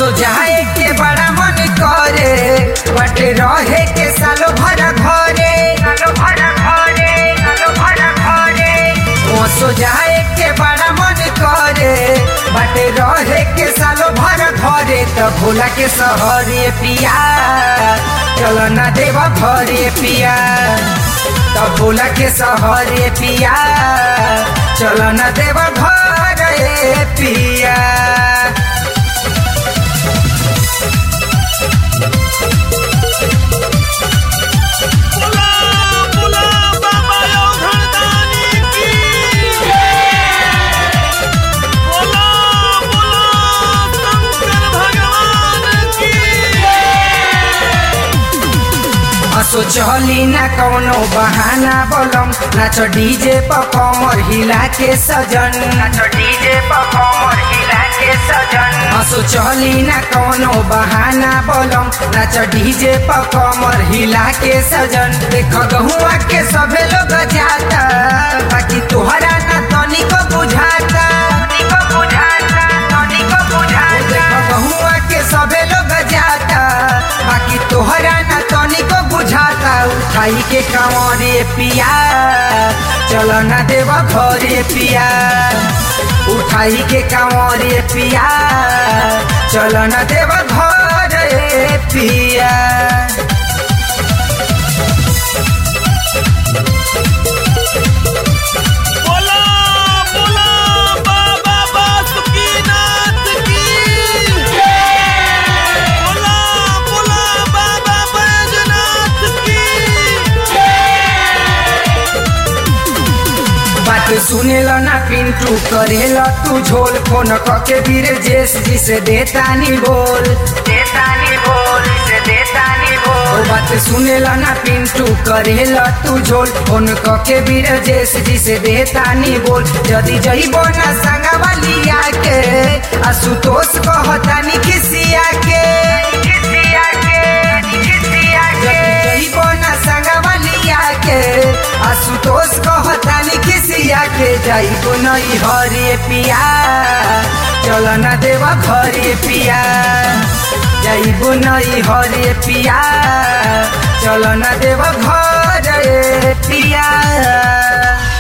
हंसो जाए के बड़ा मन करे बटे रहे के सालो भर घरे सालो भर घरे सालो भर घरे हंसो जाए के बड़ा मन करे बटे रहे के सालो भर घरे त भोला के सहरे पिया चल ना देव घरे पिया त भोला के सहरे पिया चल ना देव घरे पिया बोला बोला बाबा योगदानी की बोला बोला शंकर भगवान की हसो चली ना कौनो बहाना बोलम नाच डीजे पर कमर हिला के सजन नाच डीजे पर कमर हिला के सजन हसो चली ना कौनो बहाना बोलम नाच डीजे पर कमर हिला के सजन देख गहुआ के सभे लोग जाता बाकी तोहरा ना तनिको बुझाता तनिको बुझाता तनिको बुझाता देख गहुआ के सभे लोग जाता बाकी तोहरा ना तनिको बुझाता उठाई के कांवरे पिया चल ना देव घरे पिया उठाई के कांवरे पिया चल ना देव घरे पिया बोला बोला बाबा बासुकीनाथ की बोला बोला बाबा बैजनाथ की बात सुनेल ना पिंटू करेल तू झोल फोन कके वीर जेस जी से देतानी बोल देतानी बोल से देतानी बोल बात सुनेल ना पिंटू करेल तू झोल फोन कके वीर जेस जी से देतानी बोल जदी जइबो ना संगवा लिया के आशुतोष कहतानी खिसिया के खिसिया के खिसिया के जइबो ना संगवा लिया के आशुतोष कहतानी खिसिया के जाइबो नई हरे पिया चल ना देव घरे पिया जाइबो नई हरे पिया चल ना देव घरे पिया